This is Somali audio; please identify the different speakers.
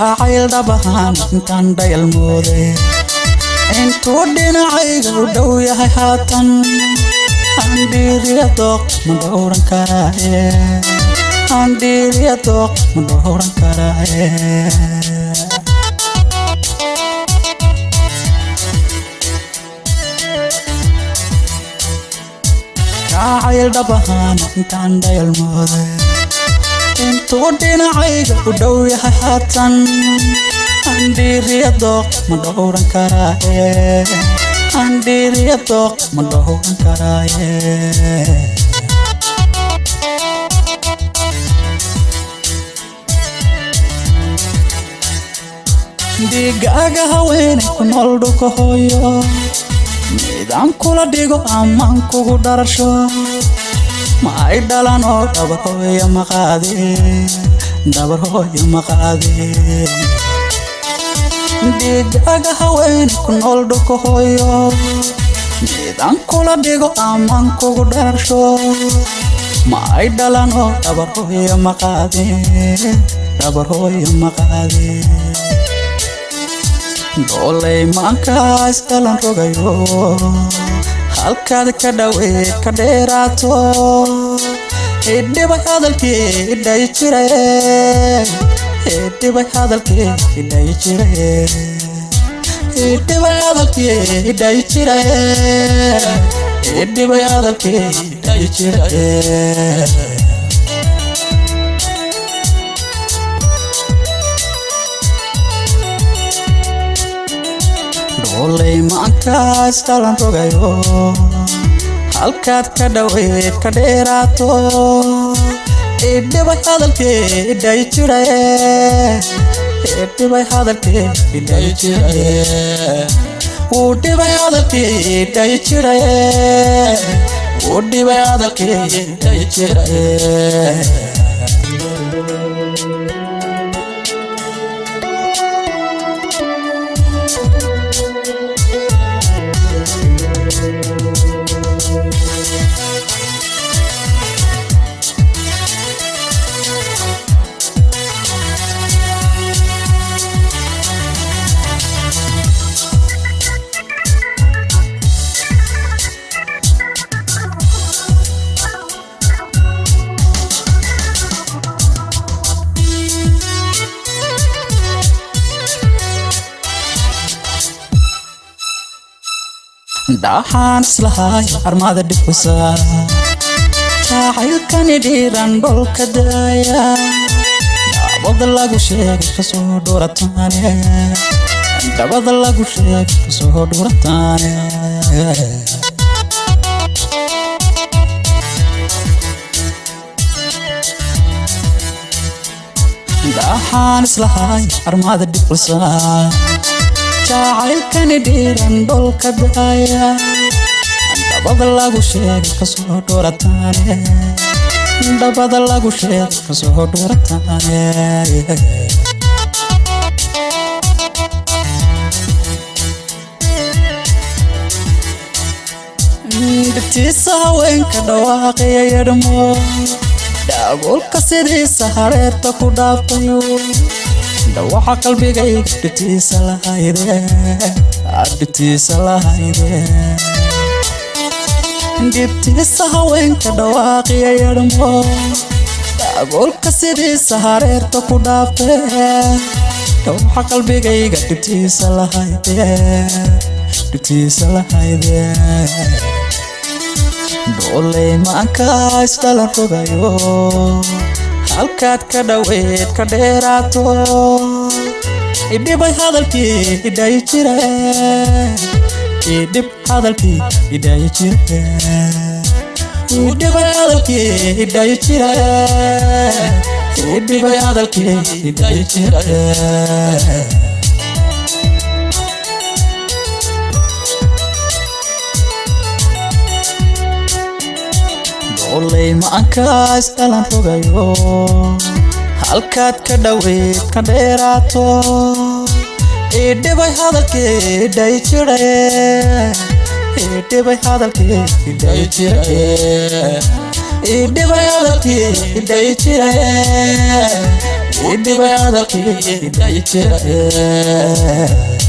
Speaker 1: jacayl dhabahaan intaan dhayalmooday intuu dhinacayga u dhow yahay haatan handhiiriya dooq ma dhowran karaaye handhiiriya dooq ma dhowran karaaye jacayl dhabahaan intaan dhayalmooday intuu dhinacayga u dhow yahay haatan handhiiriya dooq ma dhowran karaaye handhiiriya dooq ma dhowran karaaye dhiigaaga haweenay ku nool dhulka hooyo midaan kula dhigo amaan kugu dharasho ma ay dhalan oo dhabar hooyo maqaade dhabar hooyo maqaade dhiigaaga haweenay ku nool dhulka hooyo midaan kula dhigo amaan kugu dharasho ma ay dhalan oo dhabar hooyo maqaade dhabar hooyo maqaade doolay maankaas dhalan rogayo halkaad ka dhoweyd ka dheeraato idhibay hadalkii idhay jiraye idhibay hadalkii idhay jiraye idhibay hadalkii idhay jiraye idhibay hadalkii idhay jiraye doolay maankaas dhalan rogayo halkaad ka dhoweyd ka dheeraato idhibay hadalkii idhay jiraye idhibay hadalkii idhay jiraye wuu dhibay hadalkii idhay jiraye wuu dhibay hadalkii idhay jiraye dhaxaan islahay armada dhibkusa jacaylkani dhiiran dholka daaya dabada lagu sheegay kasoo dhurataane dabada lagu sheegay kasoo dhurataane dhaxaan islahay armada dhibkusa jacaylkani dhiiran dholka daaya dabada lagu sheegay kasoo dhurataane dabada lagu sheegay kasoo dhurataane dhibtiisa haweenka dhawaaqaya yadhmo dhaagoolka sidiisa hareerta ku dhaafayo dhawaxa qalbigayga dhibtiisa lahayde dhibtiisa lahayde dhibtiisa haweenka dhawaaqiya yadhmo dhaagoolka sidiisa hareerta ku dhaafe dhawaxa qalbigayga dhibtiisa lahayde dhibtiisa lahayde doolay maankaas dhalan rogayo halkaad ka dhoweyd ka dheeraato idhibay hadalkii idhay jire idhib hadalkii idhay jire idhibay hadalkii idhay jire idhibay hadalkii idhay jire doolay maankaas dhalan rogayo halkaad ka dhoweyd ka dheeraato idhibay hadalkii idhay jire idhibay hadalkii idhay jire idhibay hadalkii idhay jire idhibay hadalkii day jira